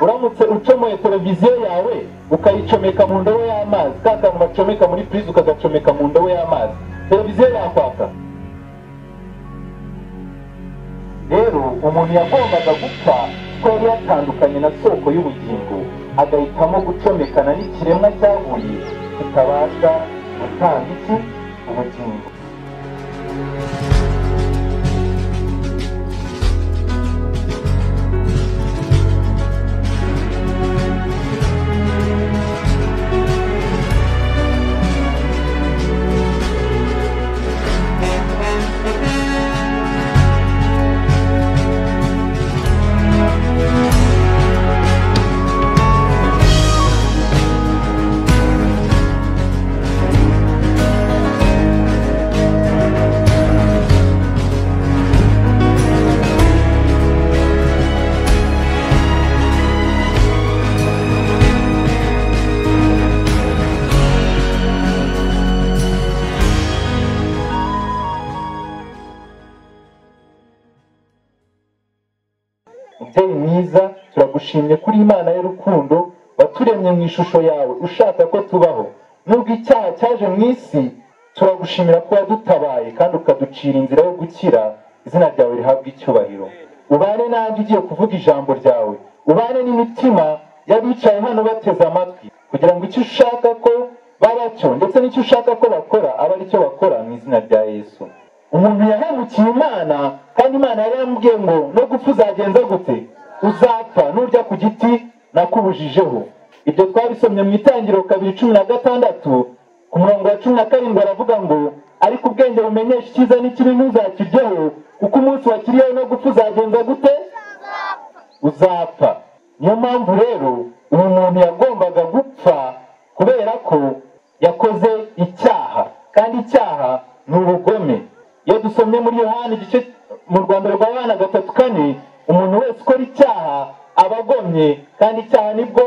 uramutse ucomoye televiziyo yawe ukayicomeka mu ndobo y'amazi ka kantu bacomeka muri purize ukagacomeka mu ndobo y'amazi televiziyo yakwaka rero umuntu yagombaga gupfa ko yari yatandukanye na soko y'ubugingo agahitamo gucomekana n'ikiremwa cyaguye kitabasha gutanga iki ubugingo mubyeyi mwiza turagushimye kuri imana y'urukundo waturemye mu ishusho yawe ushaka ko tubaho nubwo icyaha cyaje mu isi turagushimira ko wadutabaye kandi ukaducira inzira yo gukira izina ryawe rihabwa icyubahiro ubane nanjye ugiye kuvuga ijambo ryawe ubane n'imitima y'abicaye hano bateze amatwi kugira ngo icyo ushaka ko baba cyo ndetse n'icyo ushaka ko bakora abe aricyo bakora mu izina rya yesu umuntu yahemukiye imana kandi imana yari yamubwiye ngo no gupfa uzagenza gute uzapfa nurya ku giti nakubujijeho ibyo twabisomye mu itangiriro kabiri cumi na gatandatu ku murongo wa cumi na karindwi aravuga ngo ariko ubwenge bumenyesha icyiza n'ikibi ntuzakiryeho kuko umunsi wakiriyeho no gupfa uzagenza gute uzapfa niyo mpamvu rero uyu muntu yagombaga gupfa kubera ko yakoze icyaha kandi icyaha ni ubugome iyo dusomye muri yohani igice mu rwanda rwa yohani gatatu kane umuntu wese ukora icyaha aba agomye kandi icyaha nibwo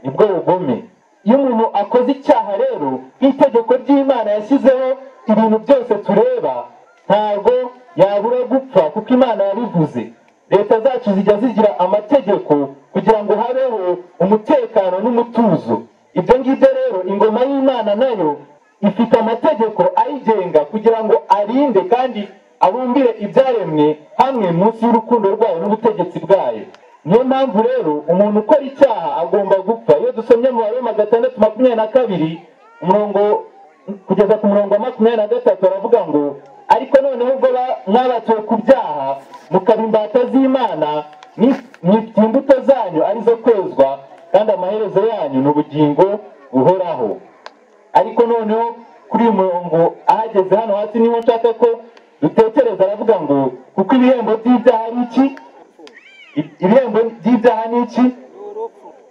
nibwo bugome iyo umuntu akoze icyaha rero nk'itegeko ry'imana yashyizeho ibintu byose tureba ntabwo yabura gupfa kuko imana yabivuze leta zacu zijya zigira amategeko kugira ngo habeho umutekano n'umutuzo ibyo ngibyo rero ingoma y'imana nayo ifite amategeko ayigenga kugira ngo arinde kandi abumbire ibyaremwe hamwe munsi y'urukundo rwayo n'ubutegetsi bwayo niyo mpamvu rero umuntu ukora icyaha agomba gupfa iyo dusomye mu baroma gatandatu makumyabiri na kabiri umurongo kugeza ku murongo wa makumyabiri na gatatu baravuga ngo ariko noneho ubwo mwabatuwe ku byaha mukaba imbata z'imana mwifite imbuto zanyu arizo kwezwa kandi amaherezo yanyu ni ubugingo buhoraho ariko noneho kuri uyu murongo ahageze hano hasi niho nshaka ko dutekereza aravuga ngo kuko ibihembo by'ibyaha ni iki ibihembo by'ibyaha ni iki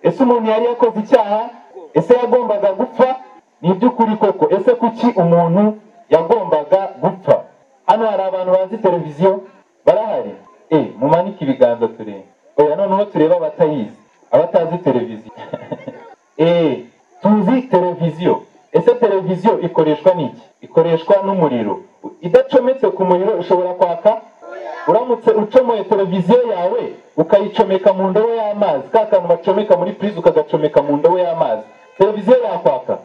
ese umuntu yari yakoze icyaha ese yagombaga gupfa ni iby'ukuri koko ese kuki umuntu yagombaga gupfa hano hari abantu bazi televiziyo barahari eh mumanike ibiganza turebe oya noneho turebe abatayizi abatazi televiziyo eh tuzi televiziyo ese televiziyo ikoreshwa n'iki ikoreshwa n'umuriro idacometse ku muriro ushobora kwaka uramutse ucomoye televiziyo yawe ukayicomeka mu ndobo y'amazi ka kantu bacomeka muri purize ukagacomeka mu ndobo y'amazi televiziyo yakwaka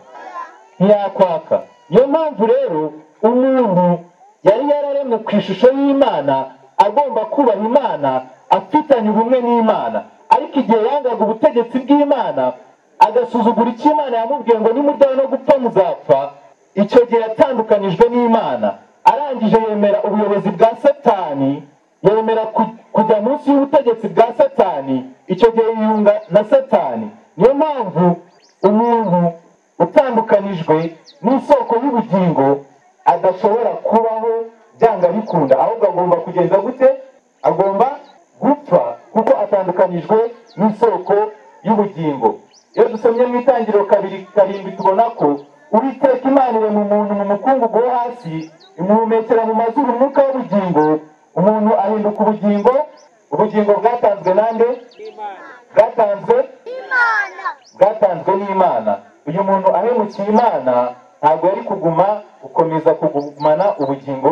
ntiyakwaka niyo mpamvu rero umuntu yari yararemwe ku ishusho y'imana agomba kubaha imana afitanye ubumwe n'imana ariko igihe yangaga ubutegetsi bw'imana agasuzugura icyo imana yamubwiye ngo nimujyane no gupfa muzapfa icyo gihe yatandukanijwe n'imana arangije yemera ubuyobozi bwa satani yemera kujya munsi y'ubutegetsi bwa satani icyo gihe yiyunga na satani niyo mpamvu umuntu utandukanijwe n'isoko y'ubugingo adashobora kubaho byanga bikunda ahubwo agomba kugenda gute agomba gupfa kuko atandukanijwe n'isoko y'ubugingo iyo dusomye mu itangiriro kabiri karindwi tubona ko uwiteka imana mu muntu mu mukungugu wo hasi imuhumekera mu mazuru umwuka w'ubugingo umuntu ahinduka ubugingo ubugingo bwatanzwe nande bwatanzwe bwatanzwe n'imana uyu muntu ahemukiye imana ntabwo yari kuguma gukomeza kugumana ubugingo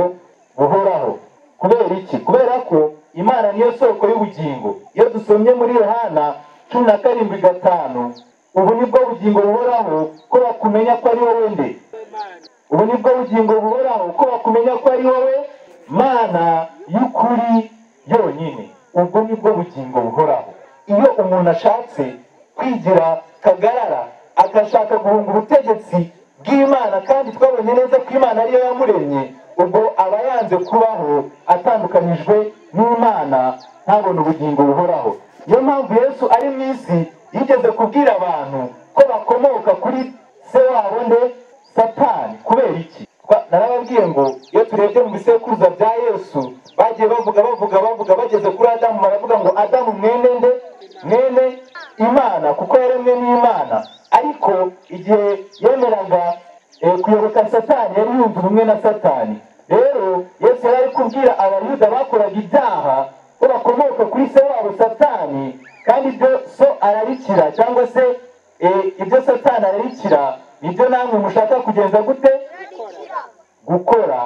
buhoraho kubera iki kubera ko imana niyo soko y'ubugingo iyo dusomye muri yohana cumi na karindwi gatanu ubu nibwo bugingo buhoraho ko bakumenya ko ari wowe nde ubu nibwo bugingo buhoraho ko bakumenya ko ari wowe mana y'ukuri yonyine ubwo nibwo bugingo buhoraho iyo umuntu ashatse kwigira kagarara agashaka guhunga ubutegetsi bw'imana kandi twabonye neza ko imana ariyo yamuremye ubwo aba yanze kubaho atandukanijwe n'imana ntabone ubugingo buhoraho niyo mpamvu yesu ari mu isi yigeze kubwira abantu ko bakomoka kuri se wabo nde satani kubera iki Twa- narababwiye ngo iyo turebye mu bisekuruza bya yesu bagiye bavuga bavuga bavuga bageze kuri adamu baravuga ngo adamu mwene nde mwene imana kuko yaremwe n'imana ariko igihe yemeraga eh, kuyoboka satani yari yumva ubumwe na satani rero yesu yari ari kubwira abayuda bakoraga ibyaha ko bakomoka kuri se wabo satani kandi ibyo so ararikira cyangwa se eh, ibyo satani ararikira nibyo namwe mushaka kugenza gute gukora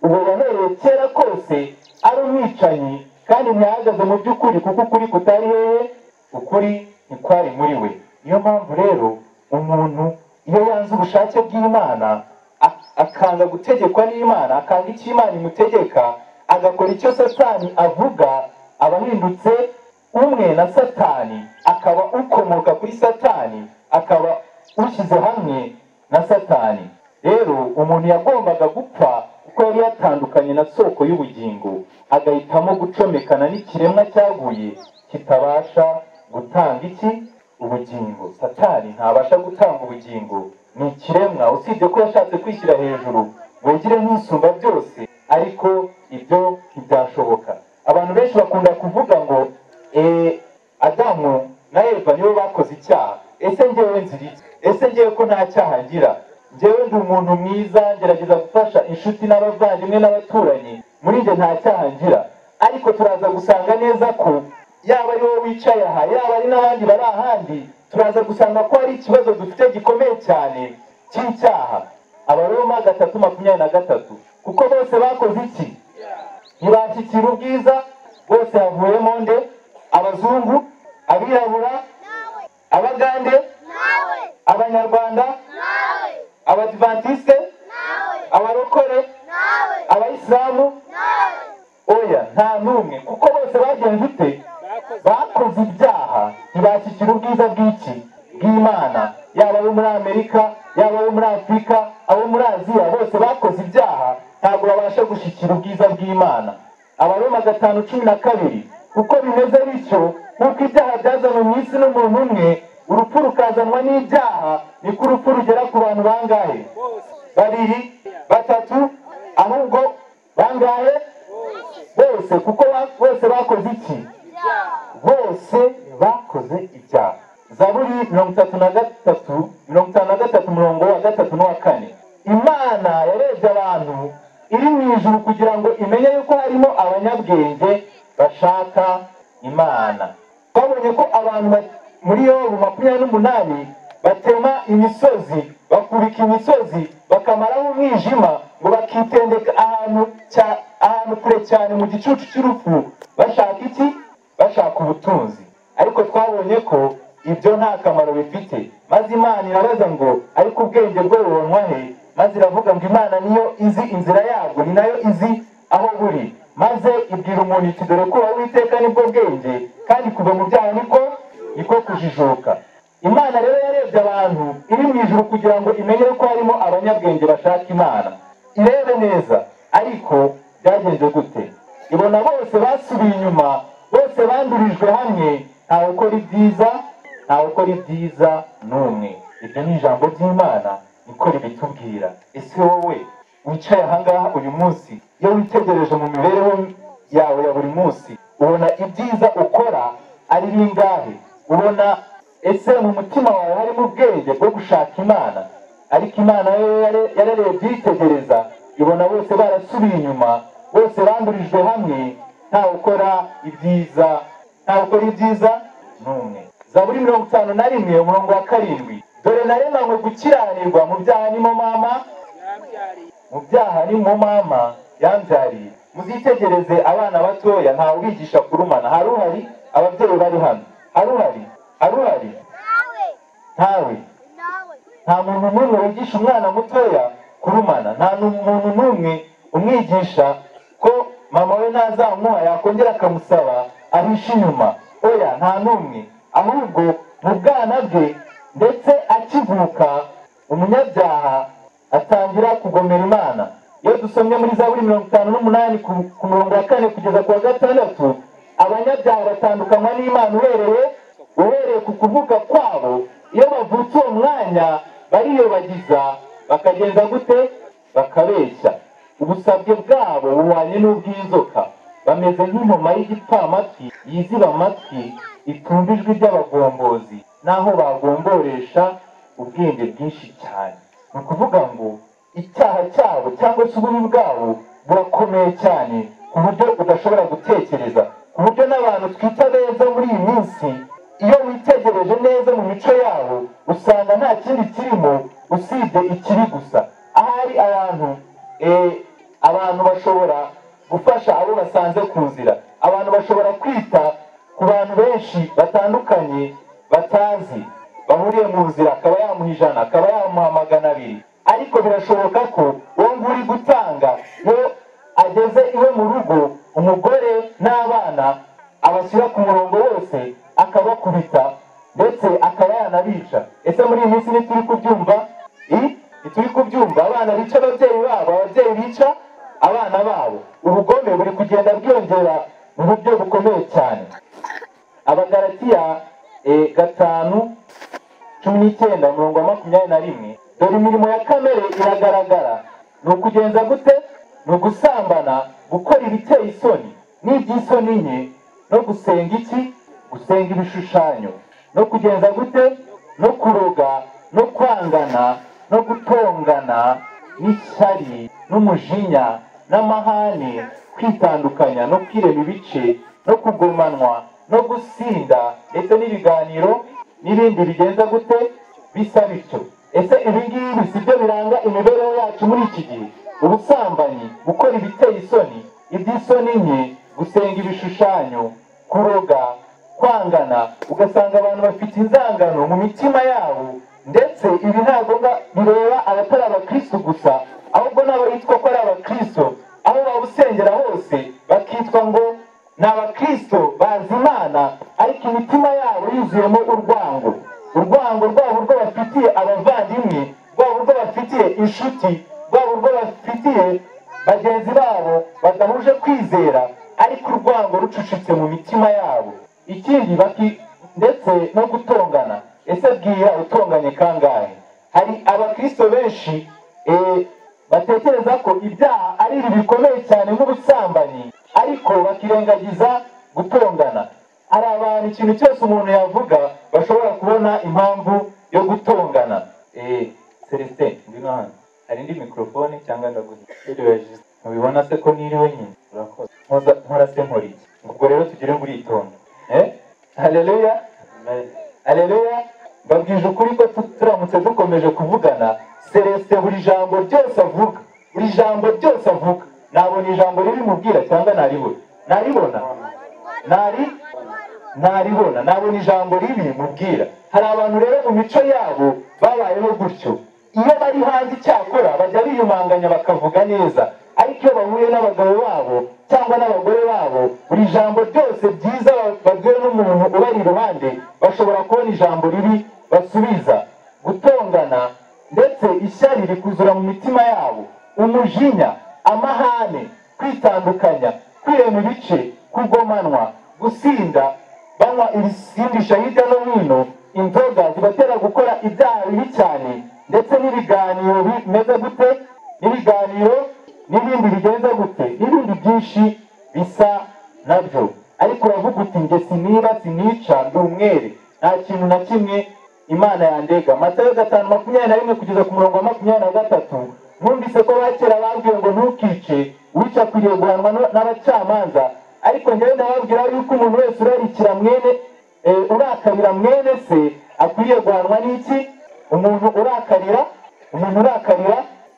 uwo wahereye kera kose ari umwicanyi kandi ntihagaze mu by'ukuri kuko ukuri kutari hehe ukuri ntikwari muri we niyo mpamvu rero umuntu iyo yanze ubushake bw'imana a- akanga gutegekwa n'imana akanga icyo imana imutegeka agakora icyo satani avuga aba ahindutse umwe na satani akaba ukomoka kuri satani akaba ushyize hamwe na satani rero umuntu yagombaga gupfa kuko yari yatandukanye na soko y'ubugingo agahitamo gucomekana n'ikiremwa cyaguye kitabasha gutanga iki ubugingo satani ntabasha gutanga ubugingo ni ikiremwa usibye ko yashatse kwishyira hejuru ngo yigire nk'isumba byose ariko ibyo ntibyashoboka abantu benshi bakunda kuvuga ngo eh, adamu na eva nibo bakoze icyaha ese ngewe nzira iki ese ngewe ko nta cyaha ngira ngewe ndi umuntu mwiza ngerageza gufasha inshuti n'abavandimwe n'abaturanyi muri njye nta cyaha ngira ariko turaza gusanga neza ko yaba ari wowe wicaye aha yaba ari n'abandi bari ahandi turaza gusanga ko hari ikibazo dufite gikomeye cyane cy'icyaha abaroma gatatu makumyabiri na gatatu kuko bose bakoze iki ntibashyikira ubwiza bose havuyemo nde abazungu abirabura abagande abanyarwanda abadivantisite abarokore abayisilamu oya nta n'umwe kuko bose bagenze ute bakoze ibyaha ntibashyikira ubwiza bw'iki bw'imana yaba abo muri amerika yaba abo muri afurika abo muri aziya bose bakoze ibyaha ntabwo babasha gushyikira ubwiza bw'imana abaroma gatanu cumi na kabiri uko bimeze bityo nk'uko ibyaha byazanywe mu isi n'umuntu umwe urupfu rukazanwa n'ibyaha niko urupfu rugera ku bantu bangahe babiri batatu ahubwo bangahe bose kuko ba- bose bakoze iki bose bakoze ibyaha zaburi mirongo itatu na gatatu mirongo itanu na gatatu murongo wa gatatu n'uwa kane imana yarebye abantu iri mu ijuru kugira ngo imenye yuko harimo abanyabwenge bashaka imana twabonye ko abantu ba- muri yobu makumyabiri n'umunani batema imisozi bakubika imisozi bakamaraho umwijima ngo bakitendeka ahantu cya- ahantu kure cyane mu gicucu cy'urupfu bashaka iki bashaka ubutunzi ariko twabonye ko ibyo nta kamaro bifite maze imana irabaza ngo ariko ubwenge bwe bubonwa he maze iravuga ngo imana niyo izi inzira yabwo ni nayo izi aho buri maze ibwira umuntu iti dore kuba witeka nibwo bwenge kandi kuva mu byaha niko niko kujijuka imana rero yarebye abantu iri mu ijuru kugira ngo imenye ko harimo abanyabwenge bashaka imana irebe neza ariko byagenze gute ibona bose basubiye inyuma bose bandurijwe hamwe ntawe ukora ibyiza ntawe ukora ibyiza n'umwe iryo ni ijambo ry'imana niko ribitubwira ese wowe wicaye ahangaha uyu munsi iyo witegereje mu mibereho yawe ya buri munsi ubona ibyiza ukora ari bingahe ubona ese mu mutima wawe harimo ubwenge bwo gushaka imana ariko imana yo yare- yarareye byitegereza ibona bose barasubiye inyuma bose bandurijwe hamwe ntawe ukora ibyiza ntawe ukora ibyiza n'umwe zaburi mirongo itanu na rimwe umurongo wa karindwi dore naremanywe gukiranirwa mu byaha nimo mama mu byaha ni mu mama yambyariye muzitegereze abana batoya ntawe ubigisha kurumana haruhari ababyeyi bari hano haruhari haruhari nta muntu n'umwe wigisha umwana mutoya kurumana nta muntu n'umwe umwigisha ko mama we ntazamuha yakongera akamusaba ahisha inyuma oya nta n'umwe ahubwo mu bwana bwe ndetse akivuka umunyabyaha atangira kugomera imana iyo dusomye muri zaburi mirongo itanu n'umunani ku- ku murongo wa kane kugeza ku wa gatandatu abanyabyaha batandukanywa n'imana uhereye uhereye ku kuvuka kwabo iyo bavutse uwo mwanya bariyobagiza bakagenda gute bakabeshya ubusabwe bwabo bubanye n'ubw'inzoka bameze nk'inkoma y'igipfamatwi yiziba amatwi itumva ijwi ry'abagombozi n'aho bagomboresha ubwenge bwinshi cyane ni ukuvuga ngo icyaha cyabo cyangwa se ububi bwabo burakomeye cyane ku buryo udashobora gutekereza ku buryo n'abantu twita beza muri iyi minsi iyo witegereje neza mu mico yabo usanga nta kindi kirimo usibye ikibi gusa ahari abantu eh, abantu bashobora gufasha abo basanze ku nzira abantu bashobora kwita ku bantu benshi batandukanye batazi bahuriye mu nzira akaba yamuha ijana akaba yamuha magana abiri ariko birashoboka ko uwo nguwo uri gutanga iyo ageze iwe mu rugo umugore n'abana abashyira ku murongo wose akabakubita ndetse akaba yanabica ese muri iyi minsi ntituri kubyumva I? ntituri kubyumva abana bica ababyeyi babo ababyeyi bica abana babo ubugome buri kugenda bwiyongera mu buryo bukomeye cyane abagaratiya eh, gatanu cumi n'icyenda umurongo wa makumyabiri na rimwe dore imirimo ya kamere iragaragara ni ukugenza gute ni ugusambana gukora ibiteye isoni n'iby'isoni nke no gusenga iki gusenga ibishushanyo no kugenza gute no kuroga no kwangana no gutongana n'ishyari n'umujinya n'amahane kwitandukanya no kwirema ibice no kugomanwa no gusinda ndetse n'ibiganiro n'ibindi bigenza gute bisa bityo ese ibi ngibi si byo biranga imibereho yacu muri iki gihe ubusambanyi gukora ibiteye isoni iby'isoni nke gusenga ibishushanyo kuroga kwangana ugasanga abantu bafite inzangano mu mitima yabo ndetse ibi ntabwo nga- bireba abatari abakristo gusa ahubwo n'abayitwa ko ari abakristo aho babusengera hose bakitwa ngo ni abakristo bazi imana ariko imitima yabo yuzuyemo urwango urwango rwabo urwo bafitiye abavandimwe rwabo urwo bafitiye inshuti rwabo urwo bafitiye bagenzi babo badahuje kwizera ariko urwango rucucitse mu mitima yabo ikindi baki- ndetse no gutongana ese bwira utonganye kangahe hari abakristo benshi eh, batekereza ko ibyaha ari ibi bikomeye cyane nk'ubusambanyi ariko bakirengagiza gutongana hari abantu ikintu cyose umuntu yavuga bashobora kubona impamvu yo gutongana Eh, celestin ngwino hano hari indi mikorofone cyangwa ndaguha mubibona se ko niriwe nyine urakoze Nkoza- nkora se nkora iki ubwo rero tugire ngo uritonda eh haleluya haleluya babwije ukuri ko tu- turamutse dukomeje kuvugana celestin buri jambo ryose avuga buri jambo ryose avuga nabona ijambo ririmubwira cyangwa naribona naribona nari naribona nabona ijambo ribi mubwira hari abantu rero mu mico yabo babayeho gutyo iyo bari hanze icyakora bajya biyumanganya bakavuga neza ariko iyo bahuye n'abagabo babo cyangwa n'abagore babo buri jambo ryose byiza babwiwe n'umuntu ubari iruhande bashobora kubona ijambo ribi basubiza gutongana ndetse ishyari rikuzura mu mitima yabo umujinya amahane kwitandukanya kwirema ibice kugomanwa gusinda banywa ibisindisha hirya no hino inzoga zibatera gukora ibyaha bibi cyane ndetse n'ibiganiro bimeze gute n'ibiganiro n'ibindi bigenza gute n'ibindi byinshi bisa nabyo ariko uravuga uti njye siniba sinica ndi umwere nta kintu na kimwe imana yandega matayo gatanu makumyabiri na rimwe kugeza ku murongo wa makumyabiri na gatatu numvise ko bakera babwiye ngo ntukice wica akwiriye guhanwa n- n'abacamanza ariko njyewe ndababwira yuko umuntu wese urarikira mwene eh, urakarira mwene se akwiriye guhanwa n'iki umuntu urakarira umuntu urakarira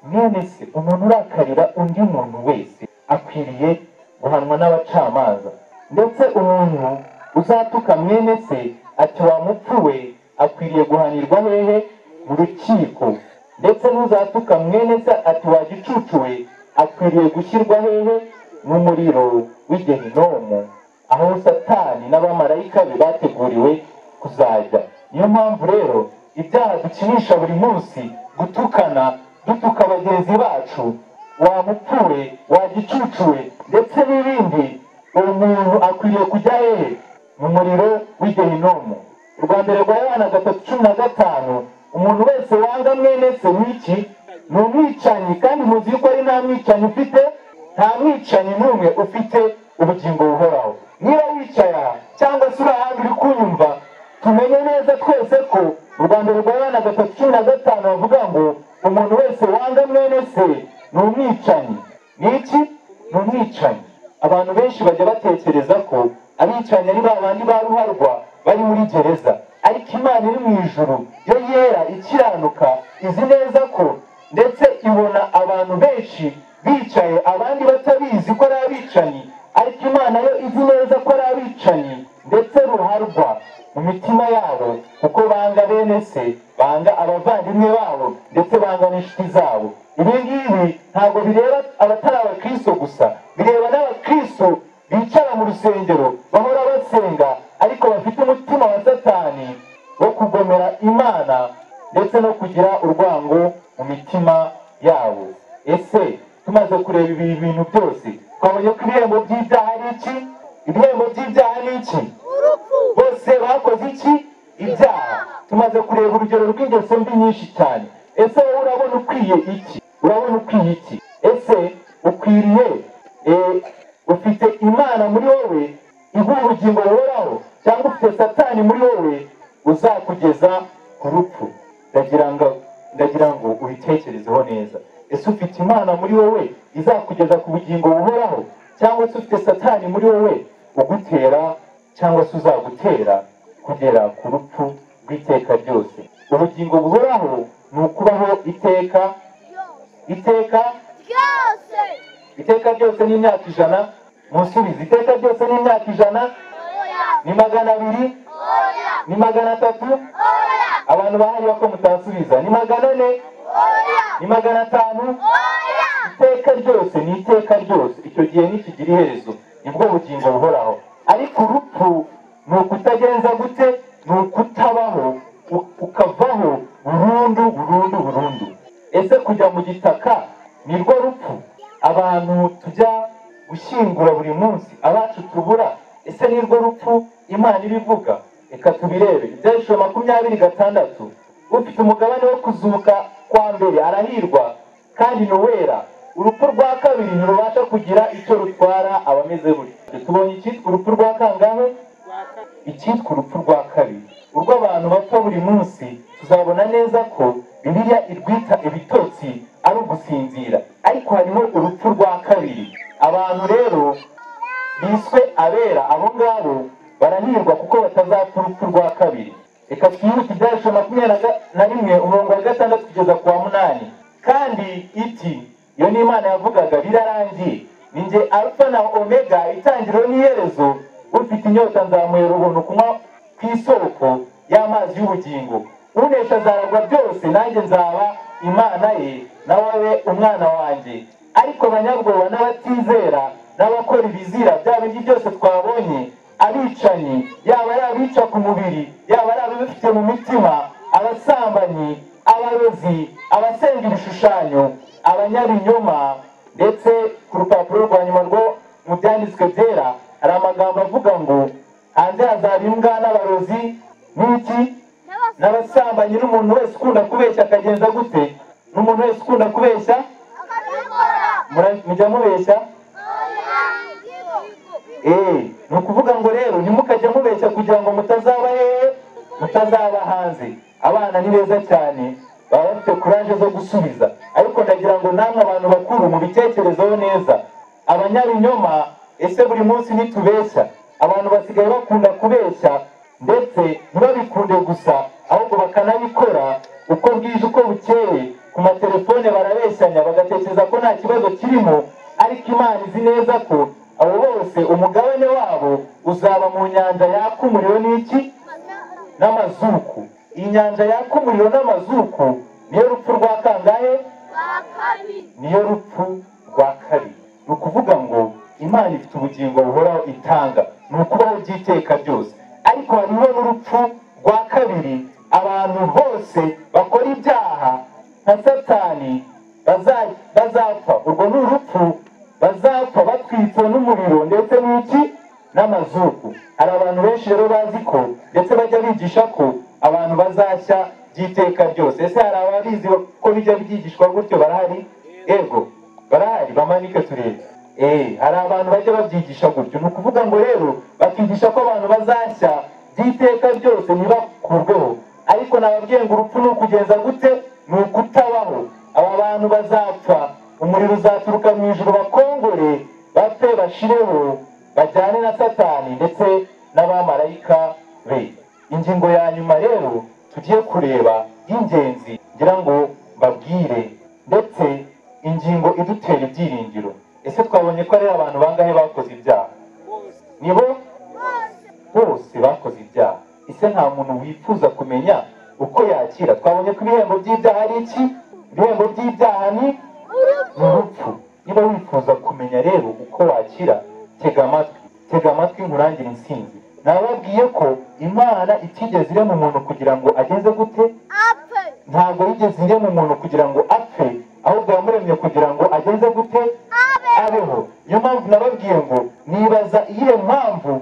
mwene se umuntu urakarira undi muntu wese akwiriye guhanwa n'abacamanza ndetse umuntu uzatuka mwene se ati wa mupfu we akwiriye guhanirwa hehe mu rukiko ndetse n'uzatuka mwene se ati wagicucuwe akwiriye gushyirwa hehe n'umuriro w'igehinomu aho satani n'abamarayika be bateguriwe kuzajya niyo mpamvu rero ibyaha dukinisha buri munsi gutukana dutuka bagenzi bacu wa mupfure wa gicucuwe ndetse n'ibindi uwo muntu akwiriye kujya hehe mu muriro w'igehinomu urwa mbere rwa yohana gatatu cumi na gatanu umuntu wese wanga mwene se n'iki ni umwicanyi kandi muzi yuko ari nta mwicanyi ufite nta mwicanyi n'umwe ufite ubugingo buhoraho niba wicaye aha cyangwa se uri ahandi uri kunyumva tumenye neza twese ko u rwanda rwabana gatatu cumi na gatanu bavuga ngo umuntu wese wanga mwene se ni umwicanyi ni iki ni umwicanyi abantu benshi bajya batekereza ko abicanyi ari ba bandi ba ruharwa bari muri gereza ariko imana iri mu ijuru yo yera ikiranuka izi neza ko ndetse ibona abantu benshi bicaye abandi batabizi ko ari abicanyi ariko imana yo izi neza ko ari abicanyi ndetse ruharwa mu mitima yabo kuko banga bene se banga abavandimwe babo ndetse banga n'inshuti zabo ibi ngibi ntabwo bireba abatari abakristo gusa bireba n'abakristo bicara mu rusengero bahora basenga ariko bafite umutima wa satani wo kugomera imana ndetse no kugira urwango mu mitima yabo ese tumaze kureba ibi bintu byose twabonye ko ibihembo by'ibyaha ari iki ibihembo by'ibyaha ni iki bose bakoze iki ibyaha tumaze kureba urugero rw'ingeso mbi nyinshi cyane ese wowe urabona ukwiye iki urabona ukwiye iki ese ukwiriye eh, ufite imana muri wowe iguha ubugingo buhoraho cyangwa ufite satani muri wowe uzakugeza ku rupfu ndagira ngo ndagira ngo ubitekerezeho neza ese ufite imana muri wowe izakugeza ku bugingo buhoraho cyangwa se ufite satani muri wowe ugutera cyangwa se uzagutera kugera ku rupfu rw'iteka ryose ubugingo buhoraho ni ukubaho iteka iteka ryose iteka ryose n'imyaka ijana musubize iteka ryose n'imyaka ijana oya ni magana abiri oya ni magana atatu oya abantu bahariye ko mutasubiza ni magana ane oya ni magana atanu oya iteka ryose ni iteka ryose icyo gihe ntikigira iherezo nibwo bugingo buhoraho ariko urupfu ni ukutagenza gute ni ukutabaho u- ukavaho burundu burundu burundu ese kujya mu gitaka nirwo rupfu abantu tujya gushyingura buri munsi abacu tubura ese nirwo rupfu imana ibivuga reka tubirebe ibyahishwe makumyabiri gatandatu ufite umugabane wo kuzuka kwa mbere arahirwa kandi ni uwera urupfu rwa kabiri ntirubasha kugira icyo rutwara abameze gutyo tubonye icyitwa urupfu rwa kangahe icyitwa urupfu rwa kabiri urwo abantu bapfa buri munsi tuzabona neza ko bibiliya irwita ibitotsi ari ugusinzira ariko harimo urupfu rwa kabiri abantu rero biswe abera abo ngabo barahirwa kuko batazapfa urupfu rwa kabiri reka twihute ibyarusha makumyabiri na ga- na rimwe umurongo wa gatandatu kugeza ku wa munani kandi iti iyo ni imana yavugaga birarangiye ni njye arufa na omega itangiriro n'iherezo ufite inyota nzamuhera ubuntu kunywa ku isoko y'amazi y'ubugingo unesha azaragwa byose nanjye nzaba imana ye nawe abe umwana wanjye ariko abanyabwoba n'abatizera n'abakora ibizira bya bindi byose twabonye abicanyi yaba ari abica ku mubiri yaba ari ababifite mu mitima abasambanyi abarozi abasenga ibishushanyo abanyabinyoma ndetse ku rupapuro rwa nyuma rwo mu byanditswe byera hari amagambo avuga ngo hanze hazaba imbwa n'abarozi n'iki n'abasambanyi n'umuntu wese ukunda kubeshya akagenza gute n'umuntu wese ukunda kubeshya n'abakabikora mura- mujya mubeshya oya Eh, ni ukuvuga ngo rero ntimukajye mubeshya kugira ngo mutazaba hehe mutazaba hanze abana ni beza cyane baba bafite kuraje zo gusubiza ariko ndagira ngo namwe abantu bakuru mubitekerezeho neza abanyabinyoma ese buri munsi nitubeshya abantu basigaye bakunda kubeshya ndetse ntibabikunde gusa ahubwo bakanabikora uko bwije uko bukeye ku matelefone barabeshyanya bagatekereza ko nta kibazo kirimo ariko imana izi neza ko abo bose umugabane wabo uzaba mu nyanja yaka umuriro n'iki n'amazuku inyanja yaka umuriro n'amazuku niyo rupfu rwa kangahe niyo rupfu rwa kabiri ni ukuvuga ngo imana ifite ubugingo buhoraho itanga ni ukubaho by'iteka byose ariko hariho n'urupfu rwa kabiri abantu bose bakora ibyaha nka satani baza- bazapfa urwo ni urupfu bazapfa batwitswe n'umuriro ndetse n'iki n'amazuku hari abantu benshi rero bazi ko ndetse bajya bigisha ko abantu bazashya by'iteka byose ese hari ababizi ko bijya byigishwa gutyo barahari ego barahari bamanike turebe eh hari abantu bajya babyigisha gutyo ni ukuvuga ngo rero bakigisha ko abantu bazashya by'iteka byose ntibakurweho ariko nababwiye ngo urupfu ni ukugenza gute ni ukutabaho aba bantu bazapfa umuriro uzaturuka mu ijuru bakongore bapfe bashireho bajyane na satani ndetse n'abamarayika be ingingo ya nyuma rero tugiye kureba y'ingenzi ngira ngo mbabwire ndetse ingingo idutera ibyiringiro ese twabonye ko ari abantu bangahe bakoze ibyaha ni bo bose bakoze ibyaha ese nta muntu wifuza kumenya uko yakira twabonye ko ibihembo by'ibyaha ari iki ibihembo by'ibyaha ni ni urupfu niba wifuza kumenya rero uko wakira tega amatwi tega amatwi nkurangire insinzi nababwiye ko imana itigeze irema umuntu kugira ngo agenze gute ntabwo yigeze irema umuntu kugira ngo apfe ahubwo yamuremye kugira ngo ageze gute abeho niyo mpamvu nababwiye ngo nibaza iyihe mpamvu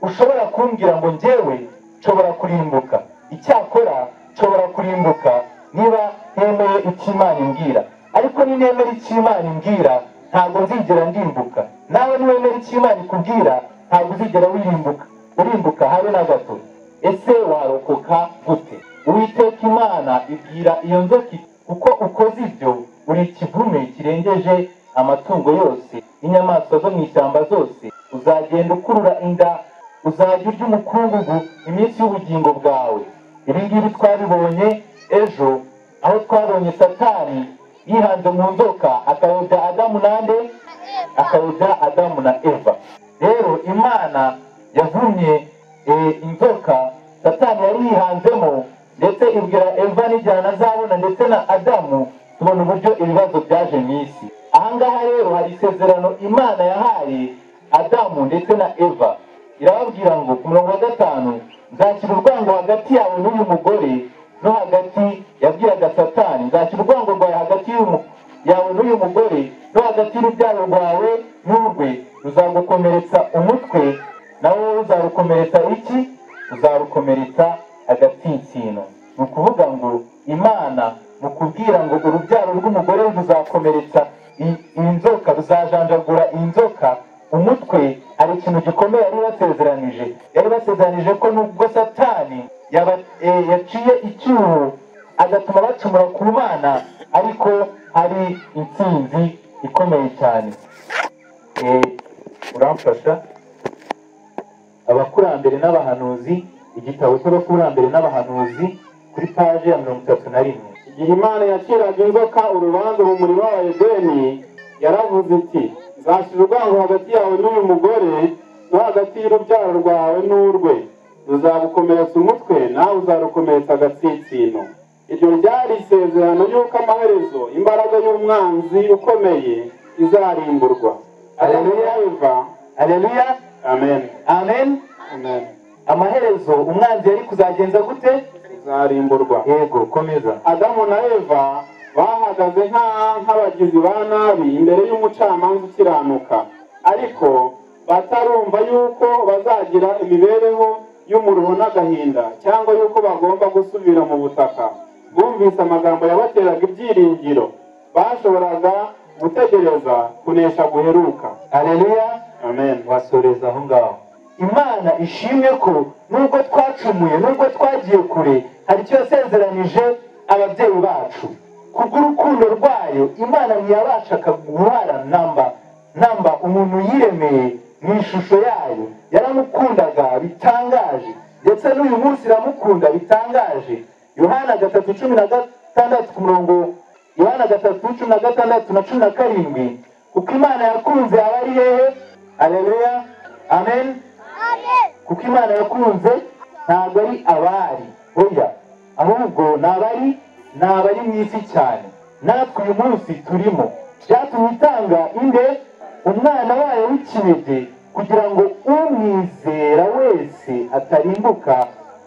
ushobora kumbwira ngo njyewe nshobora kurimbuka icyakora nshobora kurimbuka niba ntemeye icyo imana imbwira ariko ninemera icyo imana imbwira ntabwo nzigera ndimbuka nawe niwemera icyo imana ikubwira ntabwo uzigera wirimbuka urimbuka habe na gato ese warokoka gute uwiteka imana ibwira iyo nzoka iti, kuko ukoze ibyo uri ikivume kirengeje amatungo yose n'inyamaswa zo mu ishyamba zose uzagenda ukurura inda uzajya urya umukungugu iminsi y'ubugingo bwawe ibi ngibi twabibonye ejo aho twabonye satani yihanze mu nzoka akayobya adamu nande akawuda adamu na eva rero imana yavumye eh, inzoka satani yari yihanzemo ndetse ibwira eva n'igihe anazabona ndetse na adamu tubona uburyo ibibazo byaje mu isi ahangaha rero hari isezerano imana yahaye adamu ndetse na eva irababwira ngo ku murongo wa gatanu nzashyira urwango hagati yawe n'uyu mugore no hagati yabwiraga satani nzashyira urwango rwawe hagati y'uyu mu- yawe n'uyu mugore no hagati y'urubyaro rwawe n'urwe ruzagukomeretsa umutwe nawe uzarukomeretsa iki uzarukomeretsa agatsinsino ni ukuvuga ngo imana mu kubwira ngo urubyaro rw'umugore ruzakomeretsa i- iyi nzoka ruzajanjagura iyi nzoka umutwe hari ikintu gikomeye yari basezeranije yari basezeranije ko nubwo satani yaba- eh, yaciye icyuho agatuma bacumura ku mana ariko hari intsinzi ikomeye cyane Eh, uramfasha abakurambere n'abahanuzi igitabo cy'abakurambere n'abahanuzi kuri paje ya mirongo itatu na rimwe igihe imana yaciraga inzoka urubanza mu murima wa edeni yaravuze iti nzashyira urwango hagati yawe n'uyu mugore no hagati y'urubyaro rwawe n'urwe ruzagukomeretsa umutwe nawe uzarukomeretsa agatsinsino iryo ryari isezerano y'uko amaherezo imbaraga y'umwanzi ukomeye izarimburwa adamu na eva aleluya amen amen amen amaherezo umwanzi yari kuzagenza gute izarimburwa yego komeza adamu na eva bahagaze nka- nk'abagizi ba nabi imbere y'umucamanza ukiranuka ariko batarumva yuko bazagira imibereho y'umuruho n'agahinda cyangwa yuko bagomba gusubira mu butaka bumvise amagambo yabateraga ibyiringiro bashoboraga gutegereza kunesha guheruka aleluya amen basoreza aho ngaho imana ishimwe ko nubwo twacumuye nubwo twagiye kure hari icyo yasezeranije ababyeyi bacu kubw'urukundo rwayo imana ntiyabashaga guhara namba namba umuntu yiremeye mu ishusho yayo yaramukundaga bitangaje ndetse n'uyu munsi iramukunda bitangaje yohana gatatu cumi na gatandatu ku murongo yohana gatatu cumi na gatandatu na cumi na karindwi kuko imana yakunze aba ari hehe aleluya amen kuko imana yakunze ntabwo ari abari oya ahubwo ni abari ni abari mu isi cyane natwe uyu munsi turimo byatumye itanga inde umwana wayo w'ikinege kugira ngo umwizera wese atarimbuka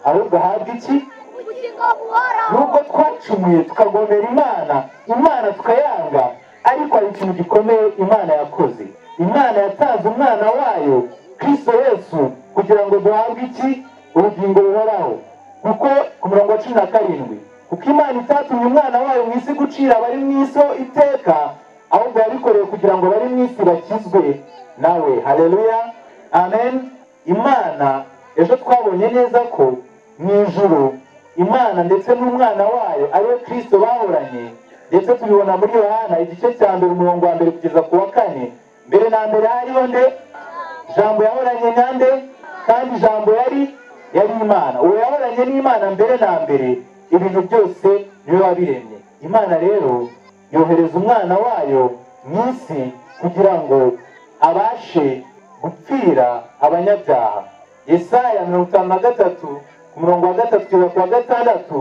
ahubwo ahabwe iki ubugingo buhoraho nubwo twacumuye tukagomera imana imana tukayanga ariko hari ikintu gikomeye imana yakoze imana yatanze umwana wayo kristo yesu kugira ngo duhabwe iki ubugingo buhoraho kuko ku murongo wa cumi na karindwi kuko imana itatumye umwana wayo mu isi gucira abari mu isi ho iteka ahubwo yabikorewe kugira ngo abari mu isi bakizwe nawe haleluya amen imana ejo twabonye neza ko mu ijuru imana ndetse n'umwana wayo ariwe kristo bahoranye ndetse tubibona muri yohana igice cya mbere umurongo wa mbere kugeza ku wa kane mbere na mbere hariho nde jambo yahoranye nande kandi jambo yari yari imana uwo yahoranye n'imana mbere na mbere ibintu byose niwe wabiremye imana rero yohereza umwana wayo mu isi kugira ngo abashe gupfira abanyabyaha yesaya mirongo itanu na gatatu ku murongo wa gatatu kugeza ku wa gatandatu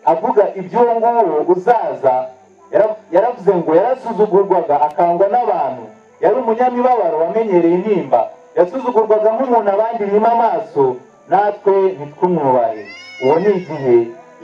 avuga iby'uwo nguwo uzaza yara- yaravuze ngo yarasuzugurwaga akangwa n'abantu yari umunyamibabaro wamenyereye intimba yasuzugurwaga nk'umuntu abandi bima amaso natwe ntitwumwubahe uwo ni igihe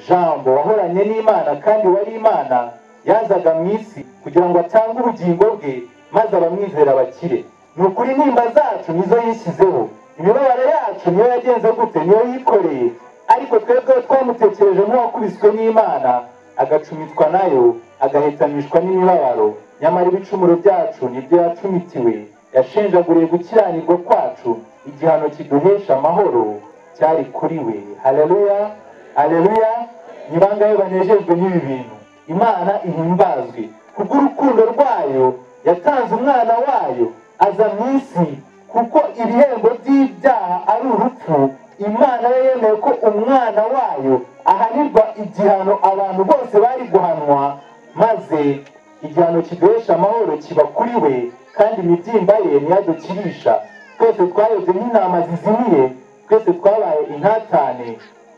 jambo wahoranye n'imana kandi wari imana yazaga mu isi kugira ngo atange ubugingo bwe maze abamwizera bakire ni ukuri intimba zacu nizo yishyizeho imibabaro yacu niyo yagenze gute niyo yikoreye ariko twebwe twamutekereje nk'uwakubiswe n'imana agacumitwa nayo agahetamishwa n'imibabaro nyamara ibicumuro byacu nibyo yacumitiwe yashenjaguriye gukiranirwa kwacu igihano kiduhesha amahoro cyari kuri we haleluya haleluya ni bangahe banejejwe n'ibi bintu imana ihimbazwe kubw'urukundo rwayo yatanze umwana wayo aza mu isi kuko ibihembo by'ibyaha ari urupfu imana yo yemeye ko umwana wayo ahanirwa igihano abantu bose bari guhanwa maze igihano kiduhesha amahoro kiba kuri we kandi imibyimba ye ntiyadukirisha twese twayobye nk'intama zizimiye twese twabaye intatane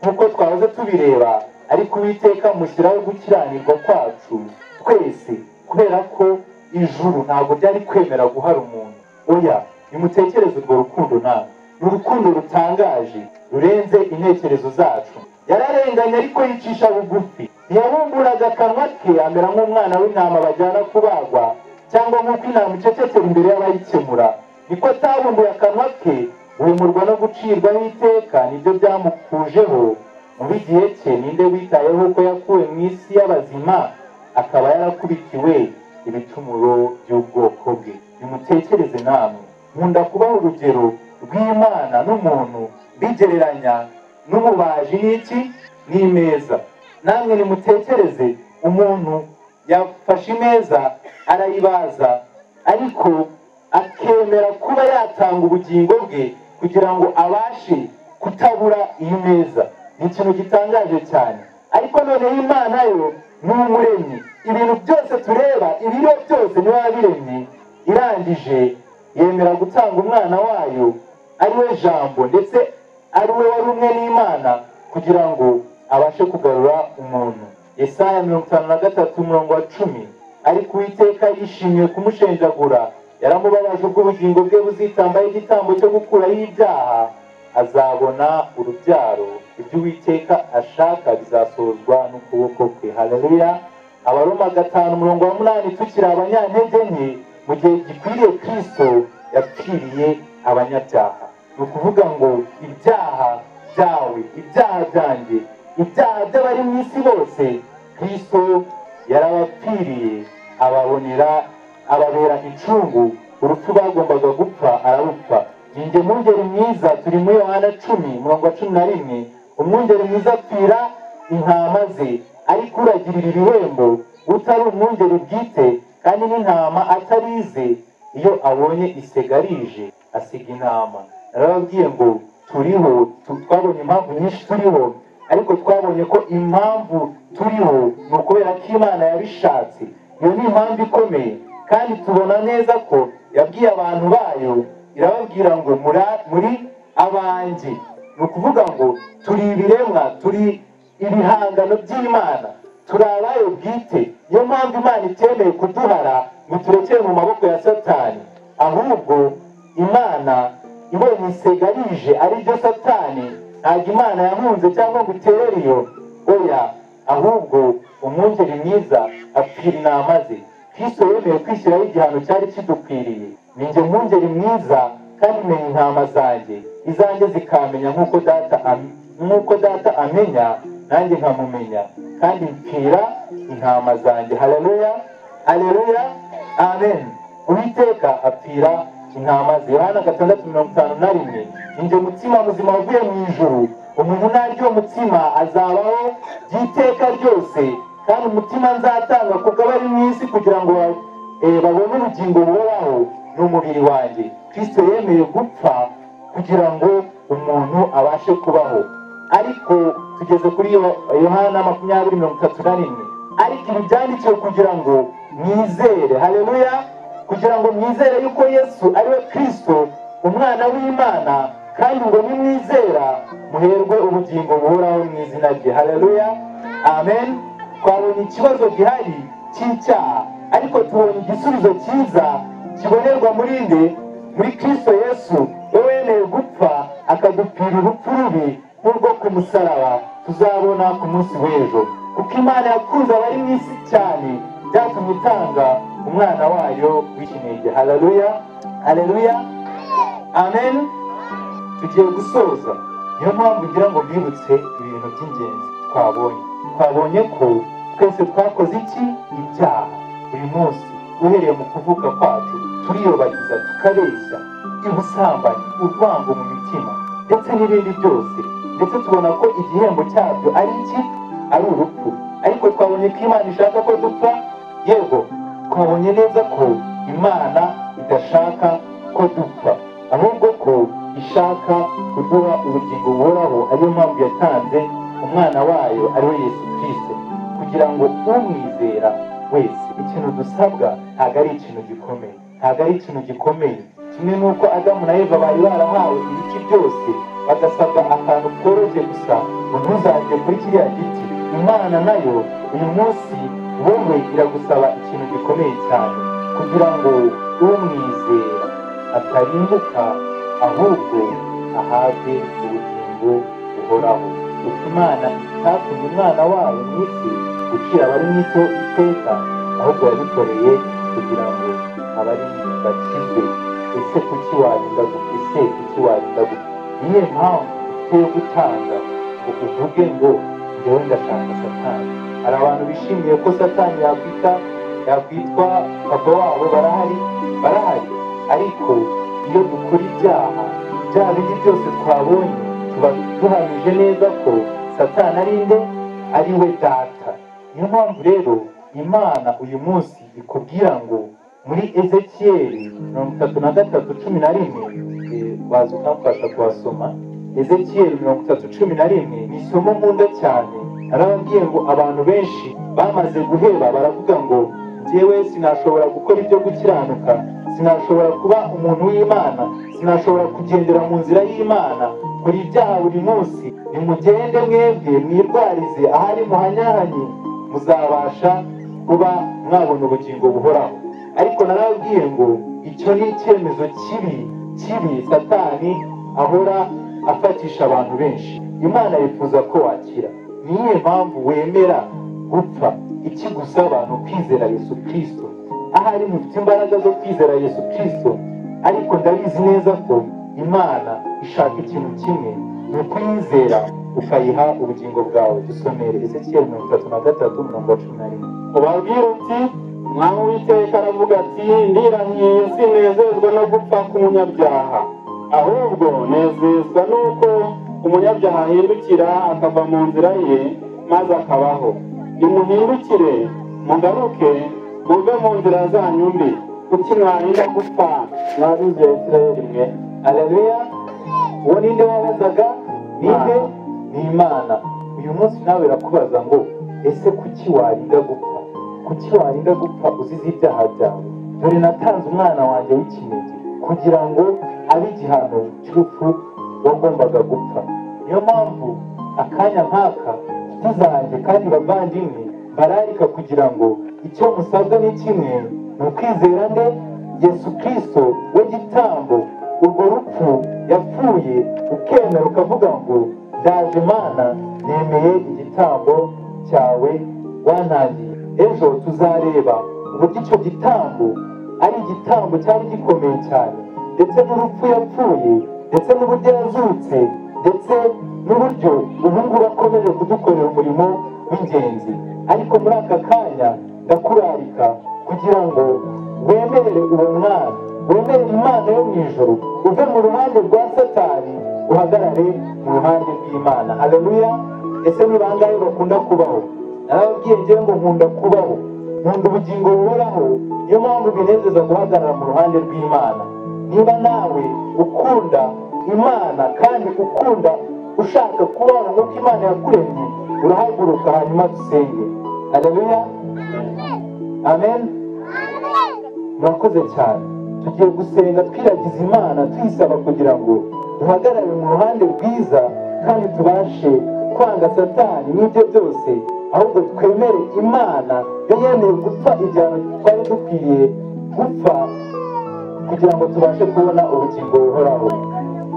nk'uko twahoze tubireba ariko uwiteka mushyiraho gukiranirwa kwacu twese kubera ko ijuru ntabwo ryari kwemera guhara umuntu oya nimutekereze urwo rukundo nawe ni urukundo rutangaje rurenze intekerezo zacu yararenganye ariko yicisha bugufi ntiyabumburaga akanwa ke amera nk'umwana w'intama bajyana kubagwa cyangwa nk'uko intama icecekera imbere y'abayikemura niko atabumbuye akanwa ke guhumurwa no gucirwaho iteka nibyo byamukujeho muri igihe cye ninde witayeho ko yakuwe mu isi y'abazima akaba yarakubitiwe ibicumuro by'ubwoko bwe nimutekereze namwe nkunda kubaha urugero rw'imana n'umuntu bigereranya n'umubaji n'iki n'imeza namwe nimutekereze umuntu yafashe imeza arayibaza ariko akemera kuba yatanga ubugingo bwe kugira ngo abashe kutabura iyi meza ni ikintu gitangaje cyane ariko noneho imana yo ni umuremyi ibintu byose tureba ibiriho byose niwe wabiremye irangije yemera gutanga umwana wayo ari we jambo ndetse ari we wari umwe n'imana kugira ngo abashe kugarura umuntu yesaya mirongo itanu na gatatu umurongo wa cumi ariko uwiteka yishimiye kumushenjagura yaramubabaje ubwo ubugingo bwe buzitambaho igitambo cyo gukuraho ibyaha azabona urubyaro ibyo uwiteka ashaka bizasohozwa n'ukuboko kwe haleluya abaroma gatanu umurongo wa munani tukiri abanyantege nke mu gihe gikwiriye kristo yapfiriye abanyabyaha ni ukuvuga ngo ibyaha byawe ibyaha byanjye ibyaha by'abari mu isi bose kristo yarabapfiriye ababonera ababera incungu urupfu bagombaga gupfa ararupfa ninjye mwungeri mwiza turi muri yohana cumi mirongo cumi na rimwe umwungeri mwiza apfira intama ze ariko uragirira ibihembo utari umwungeri bwite kandi n'intama atari ize iyo abonye isegarije asiga intama narababwiye ngo turiho tu- twabonye impamvu nyinshi turiho ariko twabonye ko impamvu turiho ni ukubera ko imana yabishatse iyo ni impamvu ikomeye kandi tubona neza ko yabwiye abantu bayo irababwira ngo "Mura- muri abanjye ni ukuvuga ngo turi ibiremwa turi ibihangano by'imana turi abayo bwite niyo mpamvu imana itemeye kuduhara ngo turekere mu maboko ya satani ahubwo imana ibonye isega rije ari ryo satani ntabwo imana yahunze cyangwa ngo iterere iyo oya ahubwo umwungeri mwiza apfira intama ze kristo yemeye kwishyiraho igihano cyari kidukwiriye ni njye mwungeri mwiza kandi menya intama zanjye izanjye zikamenya nk'uko data am- nk'uko data amenya nanjye nkamumenya kandi mpfira intama zanjye haleluya haleluya amen uwiteka apfira intama ze yohana gatandatu mirongo itanu na rimwe ni njye mutsima muzima wavuye mu ijuru umuntu naryo mutsima azabaho by'iteka ryose kandi umutima nzatanga kuko abari mu isi kugira ngo ba- eh, babone ubugingo buhoraho ni umubiri wanjye kristo yemeye gupfa kugira ngo umuntu abashe kubaho ariko tugeze kuri Yo- yohana makumyabiri mirongo itatu na rimwe ariko ibi byandikiwe kugira ngo mwizere haleluya kugira ngo mwizere yuko yesu ari we kristo umwana w'imana kandi ngo nimwizera muherwe ubugingo buhoraho mu izina rye haleluya amen twabonye ikibazo gihari cy'icyaha ariko tubonye igisubizo cyiza kibonerwa muri nde muri kristo yesu we wemeye gupfa akadupfira urupfu rubi nk'urwo ku musaraba tuzabona ku munsi w'ejo kuko imana yakunze abari mu isi cyane byatumye itanga umwana wayo w'ikinege haleluya haleluya amen tugiye gusoza niyo mpamvu ngira ngo bibutse ibintu by'ingenzi twabonye twabonye ko twese twakoze iki ibyaha buri munsi uhereye mu kuvuka kwacu turiyobagiza tukabeshya ubusambanyi urwango mu mitima ndetse n'ibindi byose ndetse tubona ko igihembo cyabyo ari iki ari urupfu ariko twabonye ko imana ishaka ko dupfa yego twabonye neza ko imana idashaka ko dupfa ahubwo ko ishaka kuduha ubugingo buhoraho ariyo mpamvu yatanze umwana wayo ari we yesu kirisito kugira ngo umwizera wese ikintu dusabwa ntabwo ari ikintu gikomeye ntabwo ari ikintu gikomeye kimwe n'uko adamu na eva bari barahawe ibiti byose bagasabwa akantu koroshye gusa ngo ntuzajye kuri kiriya giti imana nayo uyu munsi wowe iragusaba ikintu gikomeye cyane kugira ngo umwizera atarimbuka ahubwo ahabwe ubugingo buhoraho kuko imana itatumye umwana wayo mu isi gucira abari mu isi iteka ahubwo yabikoreye kugira ngo abari mu isi bakizwe ese kuki warinda gupfa ese kuki warinda gupfa niyo mpamvu uteye gutanga ngo uvuge ngo njyewe ndashaka satani hari abantu bishimiye ko satani yakwita yakwitwa papa wabo barahari barahari ariko iyo dukora ibyaha ibyaha bindi byose twabonye tuba duhamije neza ko satani ari nde ari we data niyo mpamvu rero imana uyu munsi ikubwira ngo muri ezekiyeli mirongo itatu na gatatu cumi na rimwe eh, waza ukamfasha kuhasoma ezekiyeli mirongo itatu cumi na rimwe ni isomo nkunda cyane narababwiye ngo abantu benshi bamaze guheba baravuga ngo njyewe sinashobora gukora ibyo gukiranuka sinashobora kuba umuntu w'imana sinashobora kugendera mu nzira y'imana muri ibyaha buri munsi nimugende mwebwe mwirwarize ahari muhanyahanye muzabasha kuba mwabona ubugingo buhoraho ariko narababwiye ngo icyo ni icyemezo kibi kibi satani ahora afatisha abantu benshi imana yifuza ko wakira niyo mpamvu wemera gupfa iki gusaba ni ukwizera yesu kirisito ahari mufite imbaraga zo kwizera yesu kirisito ariko ndabizi neza ko imana ishaka ikintu kimwe ni ukuyizera ukayiha ubugingo bwawe dusomere ezekiyeli mirongo itatu na gatatu mirongo cumi na rimwe ubabwire uti umwami w'iteka aravuga ati ndirahiye sinezezwa no gupfa k'umunyabyaha ahubwo nezezwa n'uko umunyabyaha ahindukira akava mu nzira ye maze akabaho nimuhindukire mugaruke muve mu nzira zanyu mbi kuki mwarinda gupfa mwa nzu ya isirayeli mwe aleluya uwo ninde wabazaga ninde ni imana uyu munsi nawe irakubaza ngo ese kuki warinda gupfa kuki warinda gupfa uzize ibyaha byawe dore natanze umwana wanjye w'ikinege kugira ngo abe igihano cy'urupfu wagombaga gupfa niyo mpamvu akanya nk'aka nshuti zanjye kandi bavandimwe bararika kugira ngo icyo musabwa ni kimwe ni ukwizera nde yesu kirisito we gitambo urwo rupfu yapfuye ukemera ukavuga ngo ndaje imana nemeye igitambo cyawe wantangiye ejo tuzareba uburyo icyo gitambo ari igitambo cyari gikomeye cyane ndetse n'urupfu yapfuye ndetse n'uburyo yazutse ndetse n'uburyo ubu ngubu akomeje kudukorera umurimo w'ingenzi ariko muri aka kanya ndakurarika kugira ngo wemerere uwo mwana wemere imana yo mu ijoro uve mu ruhande rwa satani uhagarare mu ruhande rw'imana haleluya ese ni bangahe bakunda kubaho narababwiye ngewe ngo nkunda kubaho nkunda ubugingo buhoraho niyo mpamvu binezeza guhagarara mu ruhande rw'imana niba nawe ukunda imana kandi ukunda ushaka kubaho nk'uko imana yakuremye urahaguruka hanyuma dusenge haleluya amen murakoze cyane tugiye gusenga twiragiza imana tuyisaba kugira ngo duhagarare mu ruhande rwiza kandi tubashe kwanga satani n'ibyo byose ahubwo twemere imana yari yemeye gupfa igihano twari dukwiriye gupfa kugira ngo tubashe kubona ubugingo buhoraho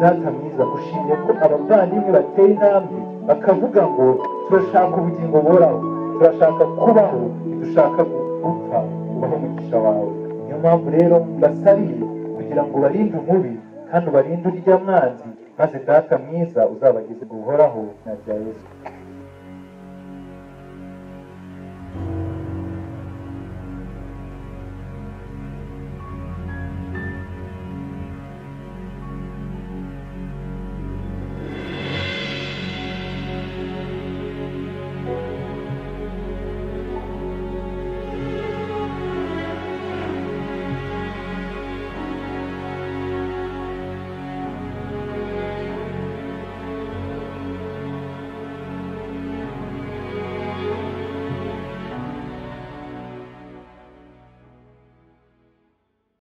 data mwiza gushimye ko abavandimwe bateye intambwe bakavuga ngo turashaka ubugingo buhoraho turashaka kubaho ntidushaka gupfa ubaho umugisha wawe niyo mpamvu rero mbasariye kugira ngo ubarinde umubi kandi ubarinde urya mwanzi maze data mwiza uzabageze guhoraho na bya yesu